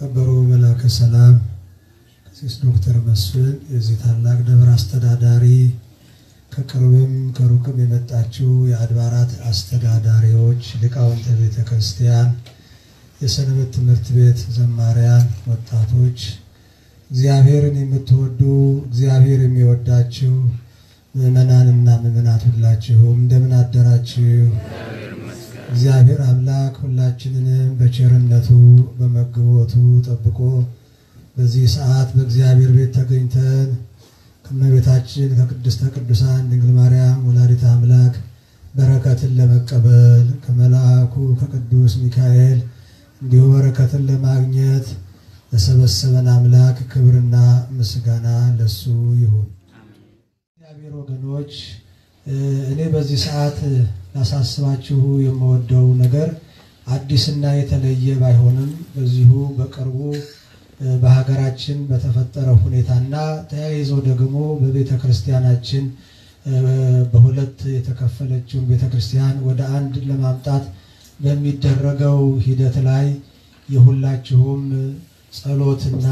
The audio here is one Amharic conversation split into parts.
ከበሩ መላከ ሰላም ቀሲስ ዶክተር መስፍን የዚህ ታላቅ ደብር አስተዳዳሪ፣ ከቅርብም ከሩቅም የመጣችው የአድባራት አስተዳዳሪዎች፣ ሊቃውንተ ቤተ ክርስቲያን፣ የሰንበት ትምህርት ቤት ዘማሪያን፣ ወጣቶች፣ እግዚአብሔርን የምትወዱ እግዚአብሔር የሚወዳችሁ ምዕመናንና ምዕመናት ሁላችሁም እንደምን አደራችሁ? እግዚአብሔር አምላክ ሁላችንንም በቸርነቱ በመግቦቱ ጠብቆ በዚህ ሰዓት በእግዚአብሔር ቤት ተገኝተን ከእመቤታችን ከቅድስተ ቅዱሳን ድንግል ማርያም ወላዲተ አምላክ በረከትን ለመቀበል ከመልአኩ ከቅዱስ ሚካኤል እንዲሁ በረከትን ለማግኘት ለሰበሰበን አምላክ ክብርና ምስጋና ለሱ ይሁን። እግዚአብሔር ወገኖች እኔ በዚህ ሰዓት ላሳስባችሁ የምወደው ነገር አዲስና የተለየ ባይሆንም በዚሁ በቅርቡ በሀገራችን በተፈጠረው ሁኔታና ተያይዞ ደግሞ በቤተ ክርስቲያናችን በሁለት የተከፈለችውን ቤተ ክርስቲያን ወደ አንድ ለማምጣት በሚደረገው ሂደት ላይ የሁላችሁም ጸሎትና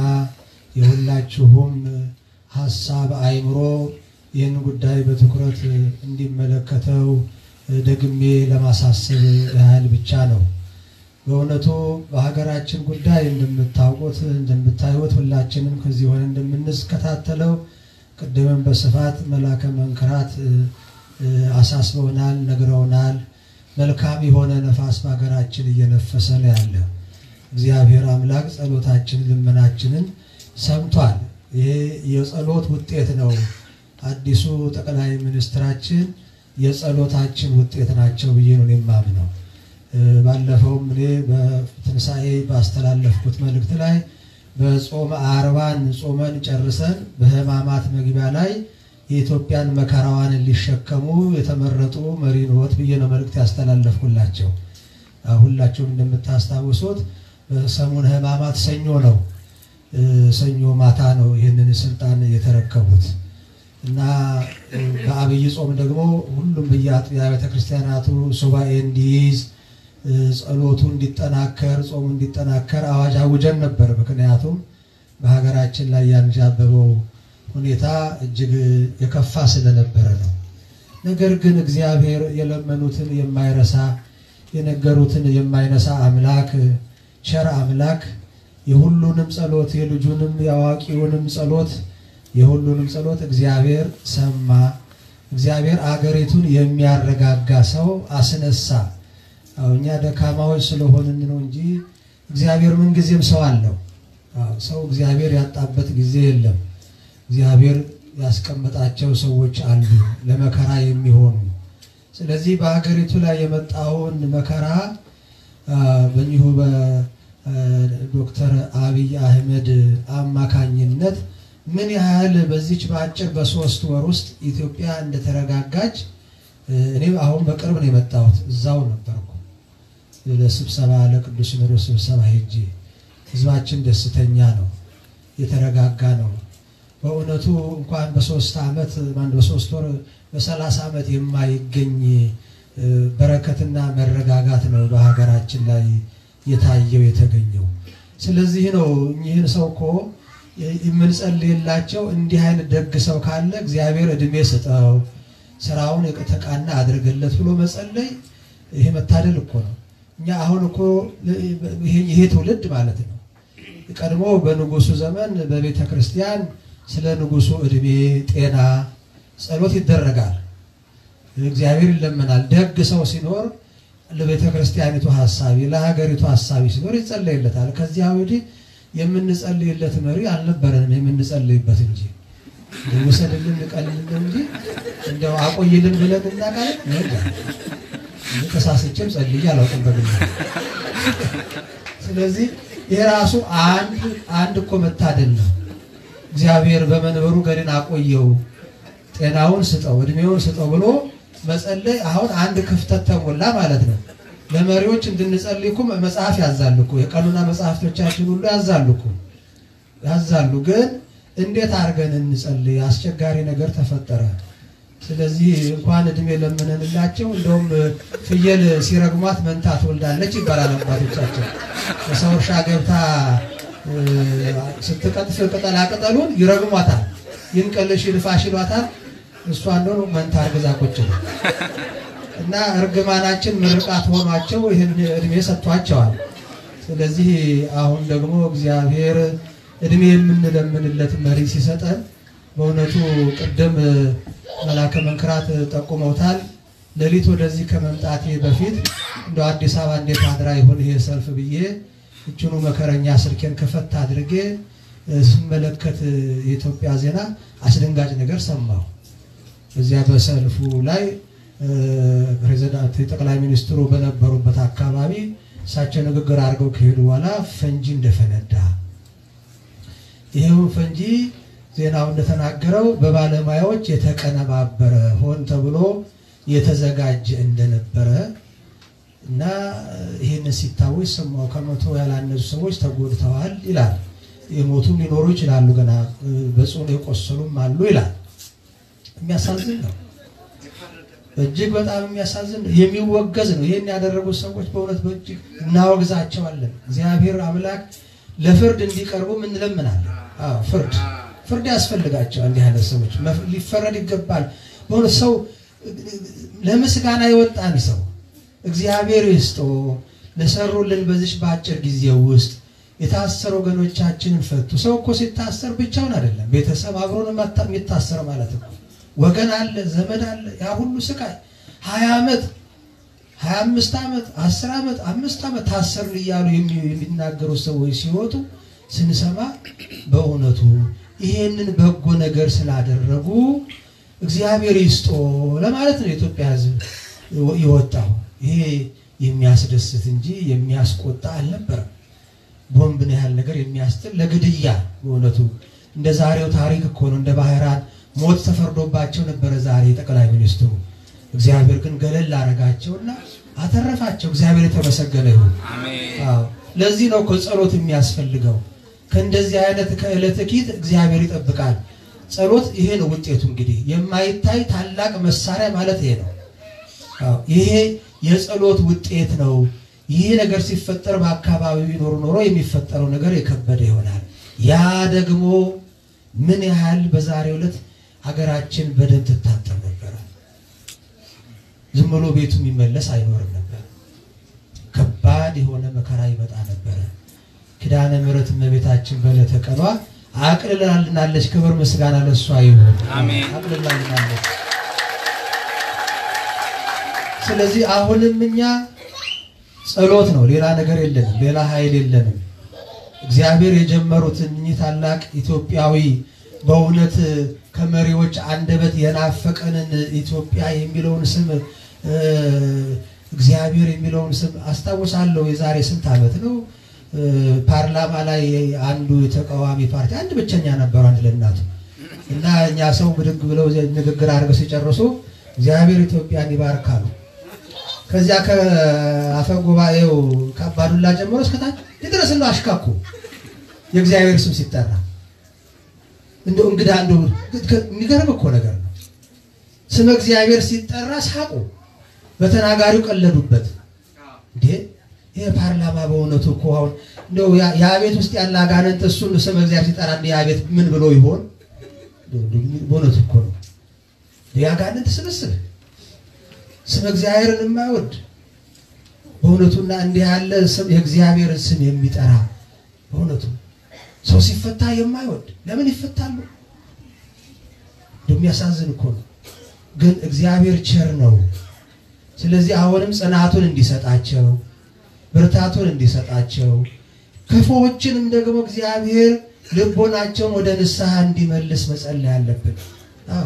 የሁላችሁም ሀሳብ አይምሮ ይህን ጉዳይ በትኩረት እንዲመለከተው ደግሜ ለማሳሰብ ያህል ብቻ ነው። በእውነቱ በሀገራችን ጉዳይ እንደምታውቁት እንደምታዩት ሁላችንም ከዚህ ሆነ እንደምንከታተለው ቅድምም በስፋት መላከ መንክራት አሳስበውናል፣ ነግረውናል። መልካም የሆነ ነፋስ በሀገራችን እየነፈሰ ነው ያለ። እግዚአብሔር አምላክ ጸሎታችን ልመናችንን ሰምቷል። ይሄ የጸሎት ውጤት ነው። አዲሱ ጠቅላይ ሚኒስትራችን የጸሎታችን ውጤት ናቸው ብዬ ነው የማምነው። ባለፈውም እኔ በትንሣኤ ባስተላለፍኩት መልእክት ላይ በጾመ አርባን ጾመን ጨርሰን በሕማማት መግቢያ ላይ የኢትዮጵያን መከራዋን ሊሸከሙ የተመረጡ መሪ ኖት ብዬ ነው መልእክት ያስተላለፍኩላቸው። ሁላችሁም እንደምታስታውሱት በሰሙነ ሕማማት ሰኞ ነው ሰኞ ማታ ነው ይህንን ስልጣን የተረከቡት እና በአብይ ጾም ደግሞ ሁሉም በየአጥቢያ ቤተክርስቲያናቱ ሱባኤ እንዲይዝ ጸሎቱ እንዲጠናከር ጾሙ እንዲጠናከር አዋጅ አውጀን ነበር። ምክንያቱም በሀገራችን ላይ ያንዣበበው ሁኔታ እጅግ የከፋ ስለነበረ ነው። ነገር ግን እግዚአብሔር የለመኑትን የማይረሳ የነገሩትን የማይነሳ አምላክ ቸር አምላክ የሁሉንም ጸሎት የልጁንም የአዋቂውንም ጸሎት የሁሉንም ጸሎት እግዚአብሔር ሰማ። እግዚአብሔር አገሪቱን የሚያረጋጋ ሰው አስነሳ። እኛ ደካማዎች ስለሆንን ነው እንጂ እግዚአብሔር ምንጊዜም ሰው አለው። ሰው እግዚአብሔር ያጣበት ጊዜ የለም። እግዚአብሔር ያስቀመጣቸው ሰዎች አሉ ለመከራ የሚሆኑ። ስለዚህ በሀገሪቱ ላይ የመጣውን መከራ በእኚሁ በዶክተር አብይ አህመድ አማካኝነት ምን ያህል በዚች በአጭር በሶስት ወር ውስጥ ኢትዮጵያ እንደተረጋጋች እኔ አሁን በቅርብ ነው የመጣሁት። እዛው ነበርኩ ለስብሰባ ለቅዱስ ሲኖዶስ ስብሰባ ሄጄ ህዝባችን ደስተኛ ነው፣ የተረጋጋ ነው። በእውነቱ እንኳን በሶስት ዓመት ማን በሶስት ወር በሰላሳ ዓመት የማይገኝ በረከትና መረጋጋት ነው በሀገራችን ላይ የታየው የተገኘው። ስለዚህ ነው እኚህን ሰው እኮ የምንጸልይላቸው እንዲህ አይነት ደግ ሰው ካለ እግዚአብሔር እድሜ ስጠው፣ ስራውን የተቃና አድርግለት ብሎ መጸለይ ይሄ መታደል እኮ ነው። እኛ አሁን እኮ ይሄ ትውልድ ማለት ነው ቀድሞ በንጉሱ ዘመን በቤተ ክርስቲያን ስለ ንጉሱ እድሜ፣ ጤና ጸሎት ይደረጋል። እግዚአብሔር ይለመናል። ደግ ሰው ሲኖር ለቤተ ክርስቲያኒቱ ሀሳቢ ለሀገሪቱ ሀሳቢ ሲኖር ይጸለይለታል። ከዚያ ወዲህ የምንጸልይለት መሪ አልነበረንም፣ የምንጸልይበት እንጂ ውሰድልን ቀልልን እንጂ እንደው አቆይልን ብለን እናቃለን። ተሳስቼም ጸልዬ አላውቅም በግል። ስለዚህ የራሱ አንድ አንድ እኮ መታደል ነው። እግዚአብሔር በመንበሩ ገድን አቆየው፣ ጤናውን ስጠው፣ እድሜውን ስጠው ብሎ መጸለይ አሁን አንድ ክፍተት ተሞላ ማለት ነው። ለመሪዎች እንድንጸልይ እኮ መጽሐፍ ያዛሉ እኮ የቀኑና መጽሐፍቶቻችን ሁሉ ያዛሉ እኮ ያዛሉ። ግን እንዴት አድርገን እንጸልይ? አስቸጋሪ ነገር ተፈጠረ። ስለዚህ እንኳን እድሜ ለምነንላቸው እንደውም ፍየል ሲረግሟት መንታ ትወልዳለች ይባላል አባቶቻችን። በሰው እርሻ ገብታ ስትቀጥፍ ቅጠላ ቅጠሉን ይረግሟታል። ይንቀልሽ ይልፋሽ ይሏታል። እሷ እንደሆነ መንታ አርግዛ ቁጭ ነው እና እርግማናችን ምርቃት ሆኗቸው ይህን እድሜ ሰጥቷቸዋል። ስለዚህ አሁን ደግሞ እግዚአብሔር እድሜ የምንለምንለት መሪ ሲሰጠን በእውነቱ ቅድም መላከ መንክራት ጠቁመውታል። ሌሊት ወደዚህ ከመምጣቴ በፊት እንደ አዲስ አበባ እንዴት አድራ ይሆን ይሄ ሰልፍ ብዬ እችኑ መከረኛ ስልኬን ከፈት አድርጌ ስመለከት የኢትዮጵያ ዜና አስደንጋጭ ነገር ሰማሁ። እዚያ በሰልፉ ላይ ፕሬዚዳንት ጠቅላይ ሚኒስትሩ በነበሩበት አካባቢ እሳቸው ንግግር አድርገው ከሄዱ በኋላ ፈንጂ እንደፈነዳ ይሄው ፈንጂ ዜናው እንደተናገረው በባለሙያዎች የተቀነባበረ ሆን ተብሎ የተዘጋጀ እንደነበረ እና ይህንን ሲታወስ ሰማሁ። ከመቶ ያላነሱ ሰዎች ተጎድተዋል ይላል። የሞቱም ሊኖሩ ይችላሉ፣ ገና በጽኑ የቆሰሉም አሉ ይላል። የሚያሳዝን ነው። እጅግ በጣም የሚያሳዝን ነው። የሚወገዝ ነው። ይህን ያደረጉት ሰዎች በእውነት በእጅግ እናወግዛቸዋለን። እግዚአብሔር አምላክ ለፍርድ እንዲቀርቡ እንለምናለን። አዎ ፍርድ ፍርድ ያስፈልጋቸዋል። እንዲህ አይነት ሰዎች ሊፈረድ ይገባል። በእውነት ሰው ለምስጋና የወጣን ሰው እግዚአብሔር ይስጦ ለሰሩልን በዚች በአጭር ጊዜ ውስጥ የታሰሩ ወገኖቻችንን ፈቱ። ሰው እኮ ሲታሰር ብቻውን አይደለም፣ ቤተሰብ አብሮን የሚታሰር ማለት ነው። ወገን አለ፣ ዘመድ አለ። ያ ሁሉ ስቃይ ሀያ ዓመት ሀያ አምስት ዓመት አስር ዓመት አምስት ዓመት ታሰርን እያሉ የሚናገሩ ሰዎች ሲወጡ ስንሰማ በእውነቱ ይሄንን በጎ ነገር ስላደረጉ እግዚአብሔር ይስጦ ለማለት ነው የኢትዮጵያ ሕዝብ የወጣው። ይሄ የሚያስደስት እንጂ የሚያስቆጣ አልነበረም። ቦምብን ያህል ነገር የሚያስጥል ለግድያ በእውነቱ እንደ ዛሬው ታሪክ እኮ ነው። እንደ ባህራን ሞት ተፈርዶባቸው ነበረ ዛሬ ጠቅላይ ሚኒስትሩ። እግዚአብሔር ግን ገለል አረጋቸውና አተረፋቸው። እግዚአብሔር የተመሰገነ ይሁን። አዎ ለዚህ ነው እኮ ጸሎት የሚያስፈልገው። ከእንደዚህ አይነት ከዕለተ ኪት እግዚአብሔር ይጠብቃል። ጸሎት ይሄ ነው ውጤቱ። እንግዲህ የማይታይ ታላቅ መሳሪያ ማለት ይሄ ነው። አዎ ይሄ የጸሎት ውጤት ነው። ይህ ነገር ሲፈጠር በአካባቢው ቢኖር ኖሮ የሚፈጠረው ነገር የከበደ ይሆናል። ያ ደግሞ ምን ያህል በዛሬው ዕለት ሀገራችን በደም ትታጠብ ነበረ። ዝም ብሎ ቤቱ የሚመለስ አይኖርም ነበር። ከባድ የሆነ መከራ ይመጣ ነበረ። ኪዳነ ምሕረት እመቤታችን በዕለተ ቀኗ አቅልላልናለች። ክብር ምስጋና ለእሷ ይሁን። አሜን። አቅልላልናለች። ስለዚህ አሁንም እኛ ጸሎት ነው፣ ሌላ ነገር የለንም፣ ሌላ ኃይል የለንም። እግዚአብሔር የጀመሩትን እኚህ ታላቅ ኢትዮጵያዊ በእውነት ከመሪዎች አንደበት የናፈቀንን ኢትዮጵያ የሚለውን ስም እ እግዚአብሔር የሚለውን ስም አስታውሳለሁ። የዛሬ ስንት ዓመት ነው እ ፓርላማ ላይ አንዱ የተቃዋሚ ፓርቲ አንድ ብቸኛ ነበሩ፣ አንድ ለእናቱ እና እኛ ሰው ብድግ ብለው ንግግር አድርገው ሲጨርሱ እግዚአብሔር ኢትዮጵያን ይባርካሉ። ከዚያ ከአፈ ጉባኤው ከአባዱላ ጀምሮ እስከታች ድረስ ነው አሽካኩ የእግዚአብሔር ስም ሲጠራ እንደው እንግዳ እንደው የሚገርም እኮ ነገር ነው። ስመ እግዚአብሔር ሲጠራ ሳቁ፣ በተናጋሪው ቀለዱበት። እንዴ ይሄ ፓርላማ በእውነቱ እኮ አሁን እንደው ያ ቤት ውስጥ ያለ አጋንንት እሱን ስመ እግዚአብሔር ሲጠራ እንደ ያ ቤት ምን ብሎ ይሆን? በእውነቱ እኮ ነው የአጋንንት ስብስብ ስም እግዚአብሔርን የማይወድ በእውነቱና እንዲህ ያለ ስም የእግዚአብሔርን ስም የሚጠራ በእውነቱ ሰው ሲፈታ የማይወድ ለምን ይፈታሉ? እንደሚያሳዝን እኮ ነው። ግን እግዚአብሔር ቸር ነው። ስለዚህ አሁንም ጽናቱን እንዲሰጣቸው ብርታቱን እንዲሰጣቸው ክፉዎችንም ደግሞ እግዚአብሔር ልቦናቸውን ወደ ንስሐ እንዲመልስ መጸለይ አለብን። አዎ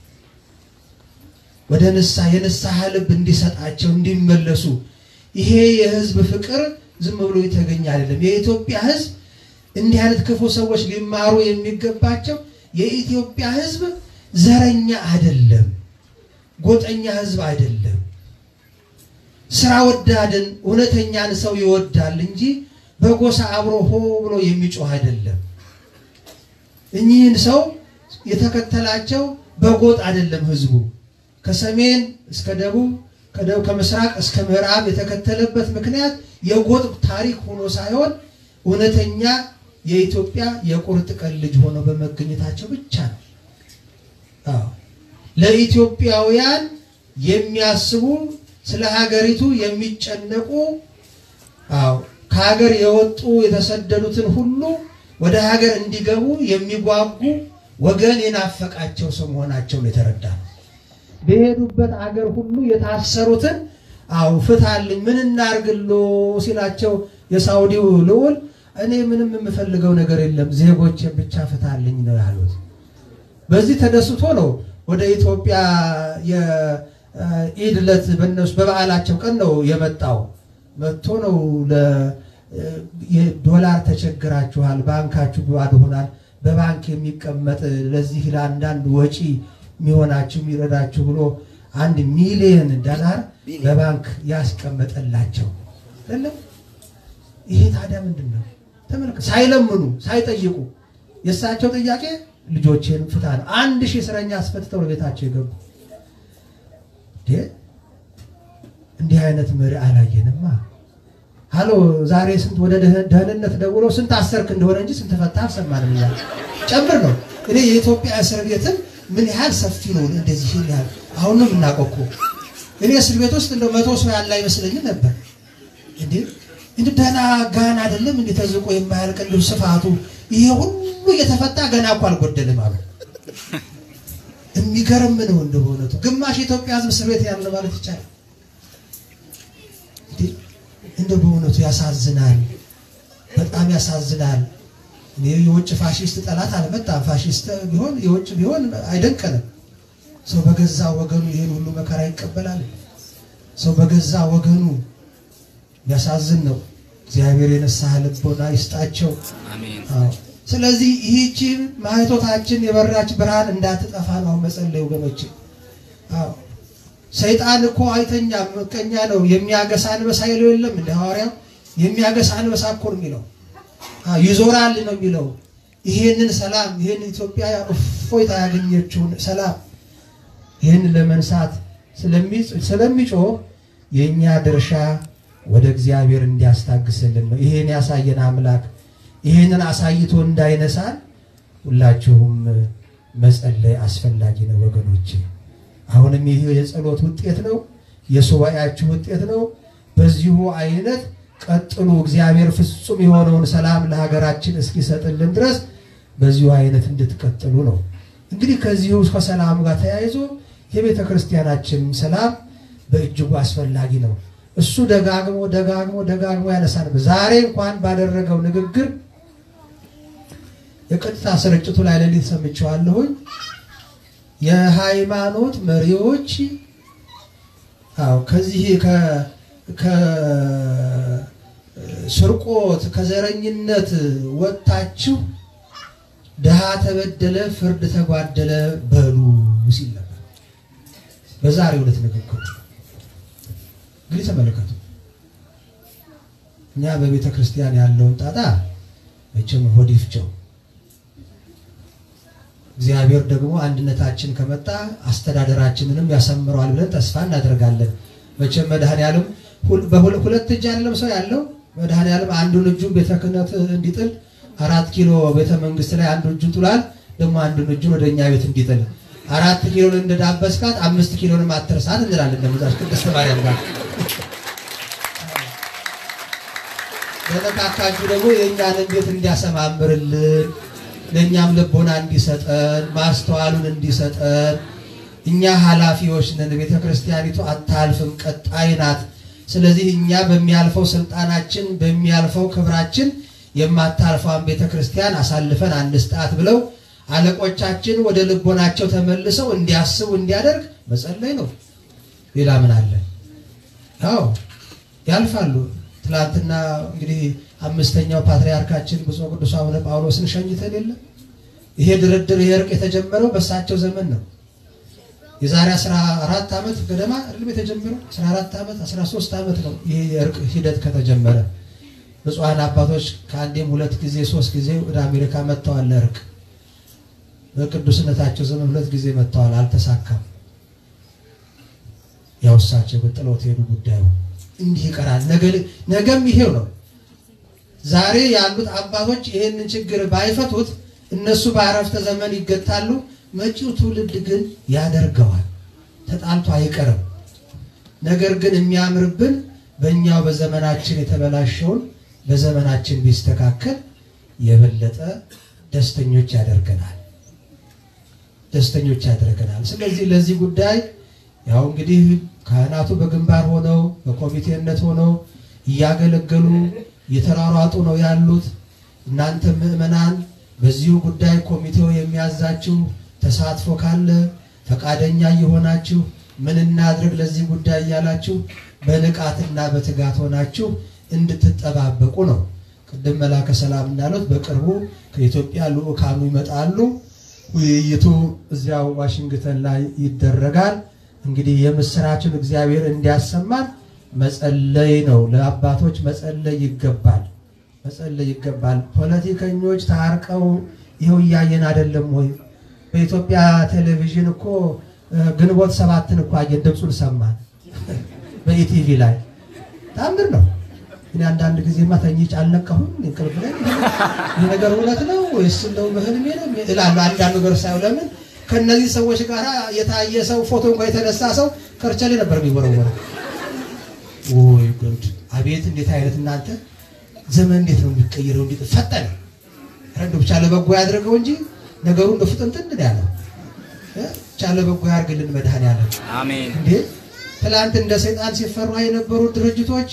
ወደ ንስሐ የንስሐ ልብ እንዲሰጣቸው እንዲመለሱ። ይሄ የህዝብ ፍቅር ዝም ብሎ የተገኘ አይደለም። የኢትዮጵያ ህዝብ እንዲህ አይነት ክፉ ሰዎች ሊማሩ የሚገባቸው የኢትዮጵያ ህዝብ ዘረኛ አይደለም፣ ጎጠኛ ህዝብ አይደለም። ስራ ወዳድን እውነተኛን ሰው ይወዳል እንጂ በጎሳ አብሮ ሆ ብሎ የሚጮህ አይደለም። እኚህን ሰው የተከተላቸው በጎጥ አይደለም ህዝቡ ከሰሜን እስከ ደቡብ ከደቡብ ከምስራቅ እስከ ምዕራብ የተከተለበት ምክንያት የጎጥ ታሪክ ሆኖ ሳይሆን እውነተኛ የኢትዮጵያ የቁርጥ ቀን ልጅ ሆነው በመገኘታቸው ብቻ ነው። አዎ ለኢትዮጵያውያን የሚያስቡ ስለ ሀገሪቱ የሚጨነቁ አዎ ከሀገር የወጡ የተሰደዱትን ሁሉ ወደ ሀገር እንዲገቡ የሚጓጉ ወገን የናፈቃቸው ሰው መሆናቸውን የተረዳ ነው። በሄዱበት አገር ሁሉ የታሰሩትን አው ፍታልኝ፣ ምን እናርግሎ ሲላቸው የሳውዲው ልዑል እኔ ምንም የምፈልገው ነገር የለም ዜጎችን ብቻ ፍታልኝ ነው ያሉት። በዚህ ተደስቶ ነው ወደ ኢትዮጵያ የኢድ ዕለት በነሱ በበዓላቸው ቀን ነው የመጣው። መጥቶ ነው ዶላር ተቸግራችኋል፣ ባንካችሁ ባዶ ሆናል፣ በባንክ የሚቀመጥ ለዚህ ለአንዳንድ ወጪ የሚሆናችሁ የሚረዳችሁ ብሎ አንድ ሚሊዮን ዶላር በባንክ ያስቀመጠላቸው አይደለም። ይሄ ታዲያ ምንድን ነው? ተመልከት፣ ሳይለምኑ ሳይጠይቁ የእሳቸው ጥያቄ ልጆቼን ፍታ ነው። አንድ ሺህ እስረኛ አስፈትተው ለቤታቸው የገቡ እንዲህ አይነት መሪ አላየንማ። ሀሎ ዛሬ ስንት ወደ ደህንነት ደውለው ስንት አሰርክ እንደሆነ እንጂ ስንት ፈታ አልሰማንም። እኛ ጨምር ነው። እኔ የኢትዮጵያ እስር ቤትን ምን ያህል ሰፊ ነው እንደዚህ ያህል አሁን ነው የምናውቀው እኮ እኔ እስር ቤት ውስጥ እንደው መቶ ሰው ያለ አይመስለኝም ነበር። እንዴ እንደ ደህና ጋን አይደለም እንዴ ተዝቆ የማያልቅ እንደው ስፋቱ ይሄ ሁሉ እየተፈታ ገና እኮ አልጎደልም አሉ። የሚገርም ነው እንደ በእውነቱ ግማሽ የኢትዮጵያ ሕዝብ እስር ቤት ያለ ማለት ይቻላል። እንደ በእውነቱ ያሳዝናል፣ በጣም ያሳዝናል። እኔ የውጭ ፋሽስት ጠላት አልመጣም። ፋሽስት ቢሆን የውጭ ቢሆን አይደንቀንም። ሰው በገዛ ወገኑ ይሄን ሁሉ መከራ ይቀበላል። ሰው በገዛ ወገኑ የሚያሳዝን ነው። እግዚአብሔር የነሳህ ልቦና ይስጣቸው። አዎ። ስለዚህ ይህቺ ማኅቶታችን የበራች ብርሃን እንዳትጠፋ ነው መጸለይ ወገኖች። አዎ ሰይጣን እኮ አይተኛም፣ ምቀኛ ነው። የሚያገሳ አንበሳ ይለው የለም እንደ ሐዋርያው የሚያገሳ አንበሳ እኮ ነው የሚለው ይዞራል ነው የሚለው። ይሄንን ሰላም ይሄን ኢትዮጵያ እፎይታ ያገኘችውን ሰላም ይህን ለመንሳት ስለሚጮህ የእኛ ድርሻ ወደ እግዚአብሔር እንዲያስታግስልን ነው። ይሄን ያሳየን አምላክ ይሄንን አሳይቶ እንዳይነሳን ሁላችሁም መጸለይ አስፈላጊ ነው ወገኖች። አሁንም ይህ የጸሎት ውጤት ነው፣ የሱባኤያችሁ ውጤት ነው። በዚሁ አይነት ቀጥሉ። እግዚአብሔር ፍጹም የሆነውን ሰላም ለሀገራችን እስኪሰጥልን ድረስ በዚሁ አይነት እንድትቀጥሉ ነው። እንግዲህ ከዚሁ ከሰላሙ ጋር ተያይዞ የቤተ ክርስቲያናችን ሰላም በእጅጉ አስፈላጊ ነው። እሱ ደጋግሞ ደጋግሞ ደጋግሞ ያነሳል። ዛሬ እንኳን ባደረገው ንግግር የቀጥታ ስርጭቱ ላይ ሌሊት ሰምቼዋለሁኝ። የሃይማኖት መሪዎች አዎ ከዚህ ከስርቆት ከዘረኝነት ወጥታችሁ ድሃ ተበደለ፣ ፍርድ ተጓደለ በሉ ሲል ነበር በዛሬው ዕለት ንግግሩ። እንግዲህ ተመለከቱ። እኛ በቤተ ክርስቲያን ያለውን ጣጣ መቼም ሆድ ይፍጨው። እግዚአብሔር ደግሞ አንድነታችን ከመጣ አስተዳደራችንንም ያሰምረዋል ብለን ተስፋ እናደርጋለን። መቼም መድኃኔዓለም በሁለት እጅ አይደለም ሰው ያለው። መድኃኔዓለም አንዱን እጁን ቤተ ክህነት እንዲጥል አራት ኪሎ ቤተ መንግስት ላይ አንዱ እጁን ጥሏል። ደግሞ አንዱን እጁን ወደ እኛ ቤት እንዲጥል አራት ኪሎን እንደዳበስካት አምስት ኪሎንም አትርሳት እንላለን። ደግሞ ዛሬ ቅድስት ማርያም ጋር በነካካችሁ ደግሞ የእኛንን ቤት እንዲያሰማምርልን ለእኛም ልቦና እንዲሰጠን ማስተዋሉን እንዲሰጠን እኛ ኃላፊዎች ነን። ቤተ ክርስቲያኒቱ አታልፍም፣ ቀጣይ ናት። ስለዚህ እኛ በሚያልፈው ስልጣናችን በሚያልፈው ክብራችን የማታልፈውን ቤተ ክርስቲያን አሳልፈን አንስጣት ብለው አለቆቻችን ወደ ልቦናቸው ተመልሰው እንዲያስቡ እንዲያደርግ መጸለይ ነው። ሌላ ምን አለ? ያው ያልፋሉ። ትላንትና እንግዲህ አምስተኛው ፓትርያርካችን ብፁዕ ቅዱስ አቡነ ጳውሎስን ሸኝተን የለም። ይሄ ድርድር ይሄ እርቅ የተጀመረው በእሳቸው ዘመን ነው። የዛሬ 14 ዓመት ገደማ አይደለም የተጀመረው 14 ዓመት 13 ዓመት ነው ይሄ የእርቅ ሂደት ከተጀመረ። ብፁዓን አባቶች ከአንዴም ሁለት ጊዜ ሶስት ጊዜ ወደ አሜሪካ መጥተዋል ለእርቅ። በቅዱስነታቸው ዘመን ሁለት ጊዜ መጥተዋል፣ አልተሳካም። ያው እሳቸው ጥለውት ሄዱ ጉዳዩ እንዲህ ይቀራል። ነገም ይሄው ነው። ዛሬ ያሉት አባቶች ይህንን ችግር ባይፈቱት እነሱ በአረፍተ ዘመን ይገታሉ። መጪው ትውልድ ግን ያደርገዋል። ተጣልቶ አይቀርም። ነገር ግን የሚያምርብን በእኛው በዘመናችን የተበላሸውን በዘመናችን ቢስተካከል የበለጠ ደስተኞች ያደርገናል ደስተኞች ያደርገናል። ስለዚህ ለዚህ ጉዳይ ያው እንግዲህ ካህናቱ በግንባር ሆነው በኮሚቴነት ሆነው እያገለገሉ እየተሯሯጡ ነው ያሉት። እናንተ ምዕመናን በዚሁ ጉዳይ ኮሚቴው የሚያዛችሁ ተሳትፎ ካለ ፈቃደኛ እየሆናችሁ ምን እናድርግ ለዚህ ጉዳይ እያላችሁ በንቃትና በትጋት ሆናችሁ እንድትጠባበቁ ነው። ቅድም መላከ ሰላም እንዳሉት በቅርቡ ከኢትዮጵያ ልዑካኑ ይመጣሉ። ውይይቱ እዚያው ዋሽንግተን ላይ ይደረጋል። እንግዲህ የምስራችን እግዚአብሔር እንዲያሰማን መጸለይ ነው። ለአባቶች መጸለይ ይገባል፣ መጸለይ ይገባል። ፖለቲከኞች ታርቀው ይኸው እያየን አይደለም ወይ? በኢትዮጵያ ቴሌቪዥን እኮ ግንቦት ሰባትን እኮ አየን፣ ድምፁን ሰማን በኢቲቪ ላይ ታምር ነው። እኔ አንዳንድ ጊዜማ ተኝቼ አልነቃሁም እንቅልፍ ላይ ይህ ነገር እውነት ነው ወይስ እንደው በህልሜ ነው እላለሁ። አንዳንድ ነገር ሳይሆን ለምን ከእነዚህ ሰዎች ጋር የታየ ሰው ፎቶ እንኳ የተነሳ ሰው ከርቸሌ ነበር የሚወረወረው። ወይ ጉድ! አቤት እንዴት አይነት እናንተ ዘመን እንዴት ነው የሚቀይረው? እንዴት ፈጠነ! ረንዶ ብቻ ለበጎ ያድርገው እንጂ ነገሩ እንደ ፍጥንትን ያለው ብቻ ለበጎ ያድርግልን መድኃኔዓለም። አሜን። እንዴ ትላንት እንደ ሰይጣን ሲፈሩ የነበሩ ድርጅቶች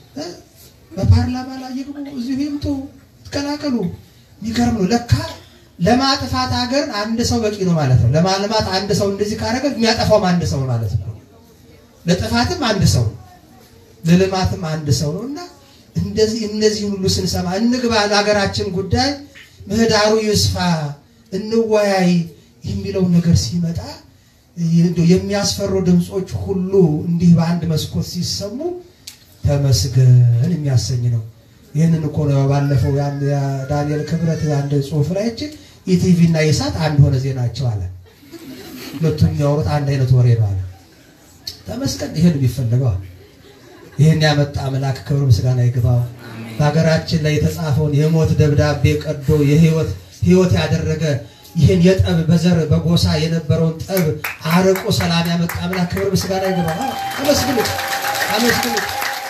በፓርላማ ላይ ይግቡ፣ እዚሁ ይምጡ፣ ይቀላቀሉ። የሚገርም ነው። ለካ ለማጥፋት ሀገር አንድ ሰው በቂ ነው ማለት ነው። ለማልማት አንድ ሰው እንደዚህ ካደረገ የሚያጠፋውም አንድ ሰው ማለት ነው። ለጥፋትም አንድ ሰው ለልማትም አንድ ሰው ነው እና እንደዚህ እነዚህ ሁሉ ስንሰማ እንግባ፣ ለሀገራችን ጉዳይ ምህዳሩ ይስፋ፣ እንወያይ የሚለው ነገር ሲመጣ የሚያስፈሩ ድምፆች ሁሉ እንዲህ በአንድ መስኮት ሲሰሙ ተመስገን የሚያሰኝ ነው። ይህንን እኮ ነው ባለፈው ዳንኤል ክብረት አንድ ጽሑፍ ላይ እችን ኢቲቪ እና ኢሳት አንድ ሆነ ዜናቸው አለ። ሁለቱም የሚያወሩት አንድ አይነት ወሬ ነው አለ። ተመስገን ይህን የሚፈልገዋል። ይህን ያመጣ አምላክ ክብር ምስጋና ይግባው። በሀገራችን ላይ የተጻፈውን የሞት ደብዳቤ ቀዶ የህይወት ህይወት ያደረገ ይህን የጠብ በዘር በጎሳ የነበረውን ጠብ አርቆ ሰላም ያመጣ አምላክ ክብር ምስጋና ይግባው። አመስግኑት፣ አመስግኑት።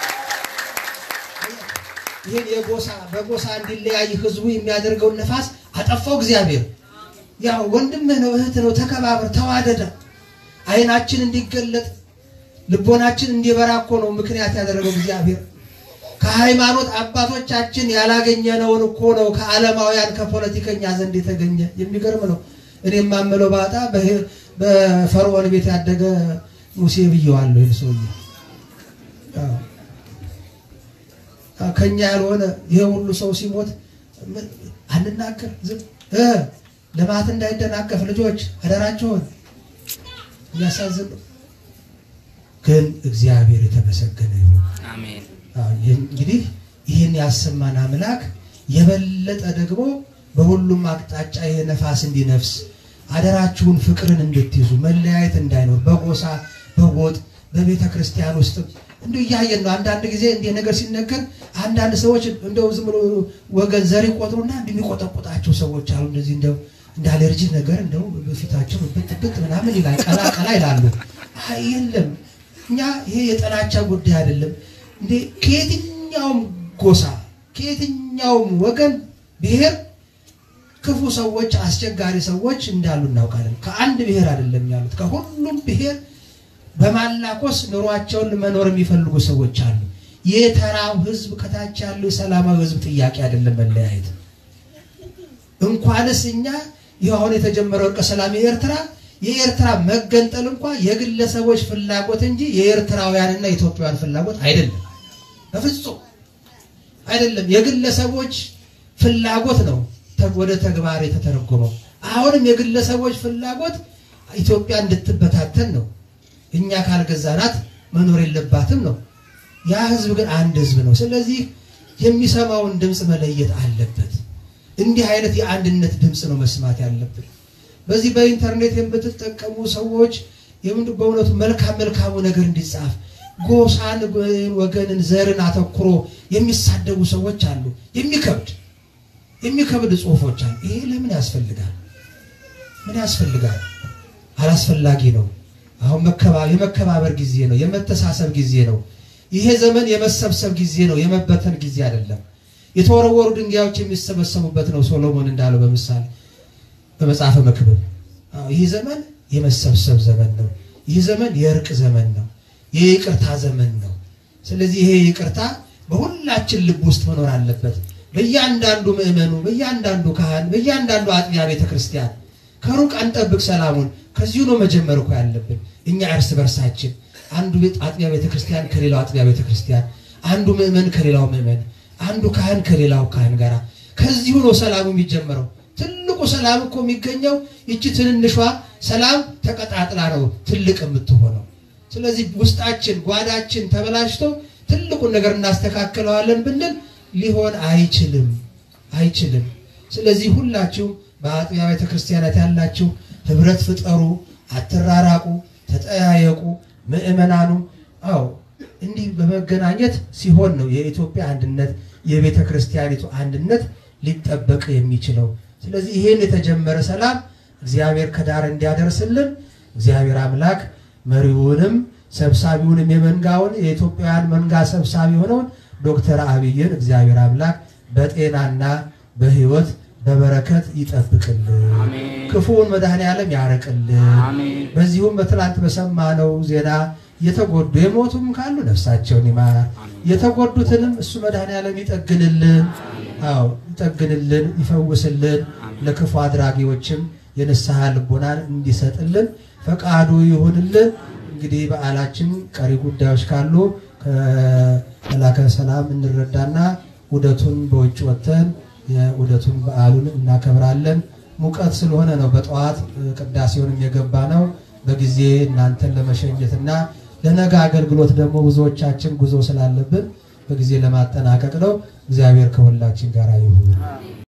ይህን የጎሳ በጎሳ እንዲለያይ ህዝቡ የሚያደርገውን ነፋስ አጠፋው እግዚአብሔር። ያው ወንድምህ ነው እህት ነው፣ ተከባበር፣ ተዋደደ። አይናችን እንዲገለጥ ልቦናችን እንዲበራ እኮ ነው ምክንያት ያደረገው እግዚአብሔር። ከሃይማኖት አባቶቻችን ያላገኘነውን እኮ ነው ከዓለማውያን ከፖለቲከኛ ዘንድ የተገኘ። የሚገርም ነው። እኔ የማምለው ባጣ በፈርዖን ቤት ያደገ ሙሴ ብየዋለሁ። ይህን ሰውዬ ከኛ ያልሆነ ይሄ ሁሉ ሰው ሲሞት አንናገር ዝም ልማት እንዳይደናቀፍ ልጆች አደራቸውን የሚያሳዝን ነው። ግን እግዚአብሔር የተመሰገነ ይሁን። አሜን። እንግዲህ ይህን ያሰማን አምላክ የበለጠ ደግሞ በሁሉም አቅጣጫ ይሄ ነፋስ እንዲነፍስ አደራችሁን ፍቅርን እንድትይዙ መለያየት እንዳይኖር በጎሳ በጎጥ በቤተ ክርስቲያን ውስጥ እንደው እያየን ነው። አንዳንድ ጊዜ እንዲህ ነገር ሲነገር አንዳንድ ሰዎች እንደው ዝም ብሎ ወገን ዘር ይቆጥሩና እንደሚቆጠቁጣቸው ሰዎች አሉ። እንደዚህ እንደው እንደ አለርጂ ነገር እንደው በፊታቸው ብጥ ብጥ ምናምን ይላል፣ ቀላ ቀላ ይላሉ። አይ የለም እኛ ይሄ የጥላቻ ጉዳይ አይደለም። እንዴ ከየትኛውም ጎሳ ከየትኛውም ወገን ብሔር ክፉ ሰዎች፣ አስቸጋሪ ሰዎች እንዳሉ እናውቃለን። ከአንድ ብሔር አይደለም ያሉት፣ ከሁሉም ብሔር በማላኮስ ኑሯቸውን መኖር የሚፈልጉ ሰዎች አሉ። የተራው ህዝብ ከታች ያለው የሰላማዊ ህዝብ ጥያቄ አይደለም መለያየት። እንኳንስ እኛ ይህ አሁን የተጀመረው እርቀ ሰላም የኤርትራ የኤርትራ መገንጠል እንኳ የግለሰቦች ፍላጎት እንጂ የኤርትራውያንና የኢትዮጵያውያን ፍላጎት አይደለም። በፍጹም አይደለም። የግለሰቦች ፍላጎት ነው ወደ ተግባር የተተረጎመው። አሁንም የግለሰቦች ፍላጎት ኢትዮጵያ እንድትበታተን ነው። እኛ ካልገዛናት መኖር የለባትም ነው። ያ ህዝብ ግን አንድ ህዝብ ነው። ስለዚህ የሚሰማውን ድምፅ መለየት አለበት። እንዲህ አይነት የአንድነት ድምፅ ነው መስማት ያለብን። በዚህ በኢንተርኔት የምትጠቀሙ ሰዎች የምንድን በእውነቱ መልካም መልካሙ ነገር እንዲጻፍ ጎሳን፣ ወገንን፣ ዘርን አተኩሮ የሚሳደቡ ሰዎች አሉ። የሚከብድ የሚከብድ ጽሁፎች አሉ። ይሄ ለምን ያስፈልጋል? ምን ያስፈልጋል? አላስፈላጊ ነው። አሁን የመከባበር ጊዜ ነው። የመተሳሰብ ጊዜ ነው። ይሄ ዘመን የመሰብሰብ ጊዜ ነው፣ የመበተን ጊዜ አይደለም። የተወረወሩ ድንጋዮች የሚሰበሰቡበት ነው። ሶሎሞን እንዳለው በምሳሌ በመጽሐፈ መክብብ ይህ ዘመን የመሰብሰብ ዘመን ነው። ይህ ዘመን የእርቅ ዘመን ነው። የይቅርታ ዘመን ነው። ስለዚህ ይሄ ይቅርታ በሁላችን ልብ ውስጥ መኖር አለበት። በእያንዳንዱ ምዕመኑ፣ በእያንዳንዱ ካህን፣ በእያንዳንዱ አጥቢያ ቤተክርስቲያን ከሩቅ አንጠብቅ ሰላሙን። ከዚሁ ነው መጀመር እኮ ያለብን እኛ እርስ በርሳችን አንዱ ቤት አጥቢያ ቤተክርስቲያን ከሌላው አጥቢያ ቤተክርስቲያን፣ አንዱ ምዕመን ከሌላው ምዕመን፣ አንዱ ካህን ከሌላው ካህን ጋር ከዚሁ ነው ሰላሙ የሚጀመረው። ትልቁ ሰላም እኮ የሚገኘው ይቺ ትንንሿ ሰላም ተቀጣጥላ ነው ትልቅ የምትሆነው። ስለዚህ ውስጣችን ጓዳችን ተበላሽቶ ትልቁን ነገር እናስተካክለዋለን ብንል ሊሆን አይችልም አይችልም። ስለዚህ ሁላችሁም በአጥቢያ ቤተክርስቲያናት ያላችሁ ህብረት ፍጠሩ፣ አትራራቁ፣ ተጠያየቁ። ምእመናኑ አዎ እንዲህ በመገናኘት ሲሆን ነው የኢትዮጵያ አንድነት የቤተ ክርስቲያኒቱ አንድነት ሊጠበቅ የሚችለው። ስለዚህ ይህን የተጀመረ ሰላም እግዚአብሔር ከዳር እንዲያደርስልን እግዚአብሔር አምላክ መሪውንም ሰብሳቢውንም የመንጋውን የኢትዮጵያውያን መንጋ ሰብሳቢ የሆነውን ዶክተር አብይን እግዚአብሔር አምላክ በጤናና በሕይወት በበረከት ይጠብቅልን፣ ክፉውን መድኃኔ ዓለም ያርቅልን። በዚሁም በትላንት በሰማነው ዜና የተጎዱ የሞቱም ካሉ ነፍሳቸውን ይማር፣ የተጎዱትንም እሱ መድኃኔ ዓለም ይጠግንልን። አዎ ይጠግንልን፣ ይፈውስልን። ለክፉ አድራጊዎችም የንስሐ ልቦናን እንዲሰጥልን ፈቃዱ ይሁንልን። እንግዲህ በዓላችን ቀሪ ጉዳዮች ካሉ ከመላከ ሰላም እንረዳና ውደቱን በውጭ ወጥተን የውደቱን በዓሉን እናከብራለን። ሙቀት ስለሆነ ነው በጠዋት ቅዳሴውንም የገባ ነው። በጊዜ እናንተን ለመሸኘትና ለነገ አገልግሎት ደግሞ ብዙዎቻችን ጉዞ ስላለብን በጊዜ ለማጠናቀቅ ነው። እግዚአብሔር ከሁላችን ጋር ይሁን።